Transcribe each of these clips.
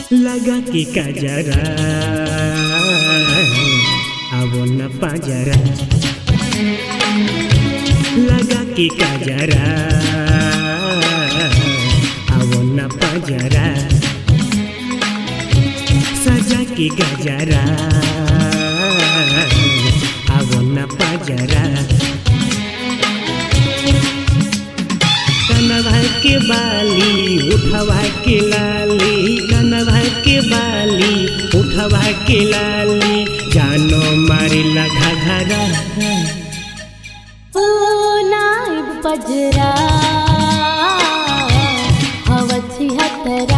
लगा के काजरा आवो न पाजरा लगा के काजरा आवो न पाजरा सजा के गजरा आवो न पाजरा कनवा के बाली उठवा के लाली कनवा के बाली उठवा के लाली जानो मारिला घघरा ओ नाइब पजरा हवची हतरा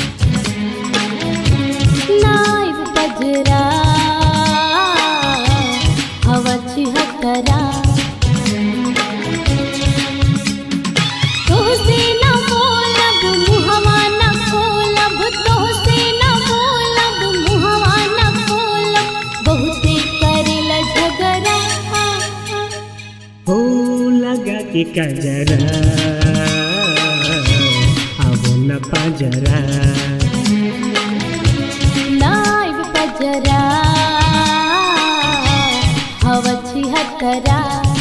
नाइब पजरा हवची हतरा तोहसे न बोलब मुहवा न खोलब तोहसे न बोलब मुहवा न खोलब बहुते करेला झगड़ा हो लगा के कजरा आवो न पाजरा नाइब पजरा हवची हतरा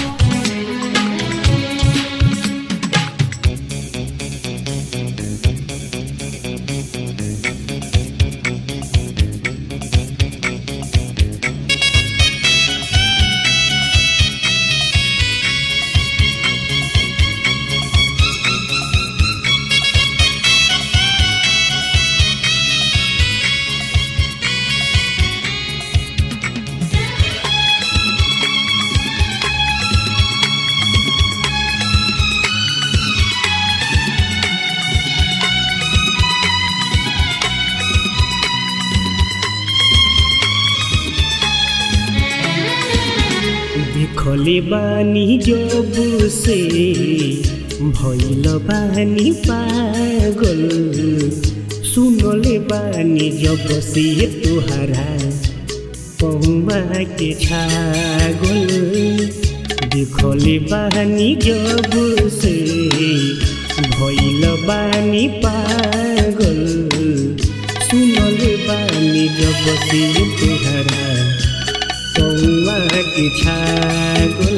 देखले बानी जब से भइल बानी पागल सुनले बानी जब से तुहरा पौवा के छागल देखले बानी जब से भइल बानी पागल सुनले बानी जब से तुहरा पौवा के छागल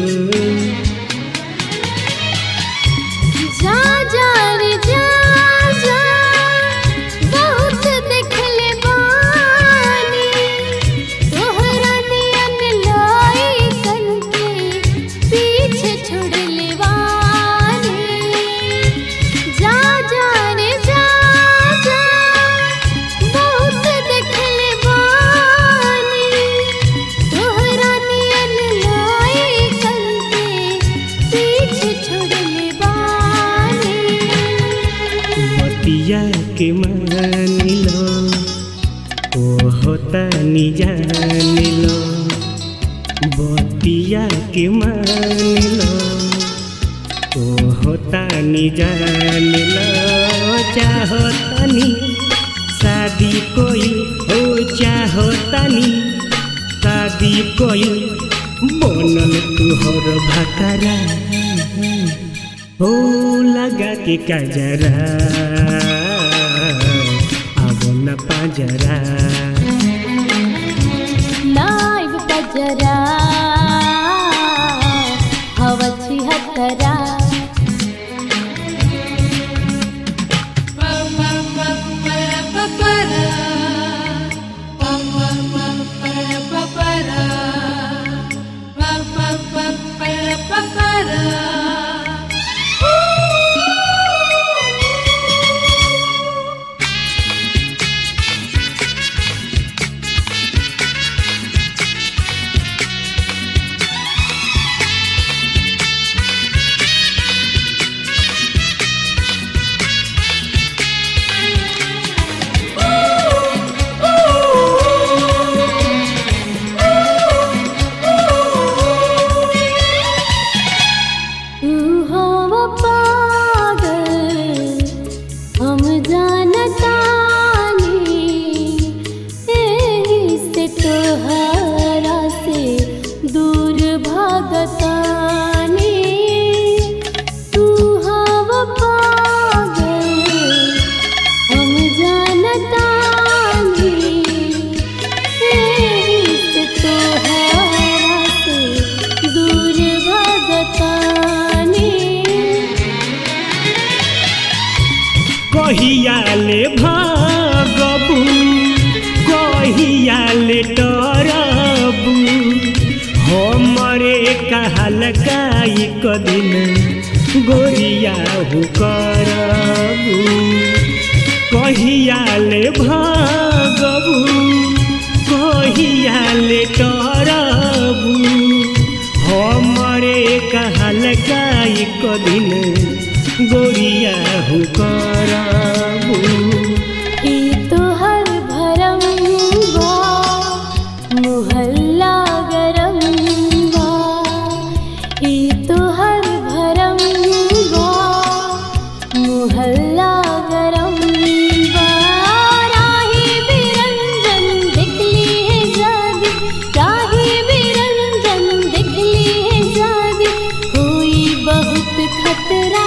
जा जा रे जा जा बहुत देखले बानी तोहरा नियन लाई कन के पीछे छोड़ले बानी जा जा रे जा जा बहुत देखले बानी तोहरा नियन लाई कन के पीछे छोड़ले बानी बतिया के मानिलो ओ होता नि जानिलो बतिया के मानिलो ओ होता नि जानिलो चाहतनी शादी कोई हो चाहतनी शादी कोई बनल तुहर भकरा हो लगा के कजरा अब न पाजरा नाइब पजरा हवची हतरा कहियाले भागबू कहियाले डरबू हमरे कहल काई कदिन गोरिया हो करबू कहियाले भागबू कहियाले डरबू हमरे कहल काई कदिन गोरिया हो करबू ई तोहर भरम बा मोहल्ला गरम बा ई तोहर भरम बा मोहल्ला गरम बा राही बिरंजन दिखली है जादी राही बिरंजन दिखली है जादी हुई बहुत खतरा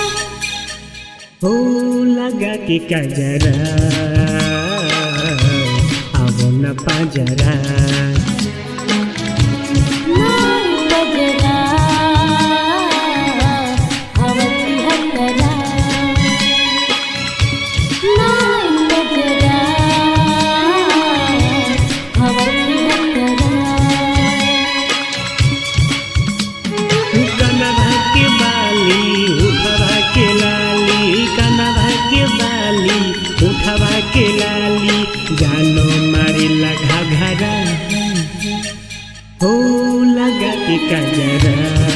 हो लगा के कजरा अब न पजरा नाई बजरा हवती हतरा नाई बजरा हवती हतरा कनवा के बाली उठवा के लाली कनवा के बाली उठवा के लाली जानो मारे लगा घरा हो लगा के कजरा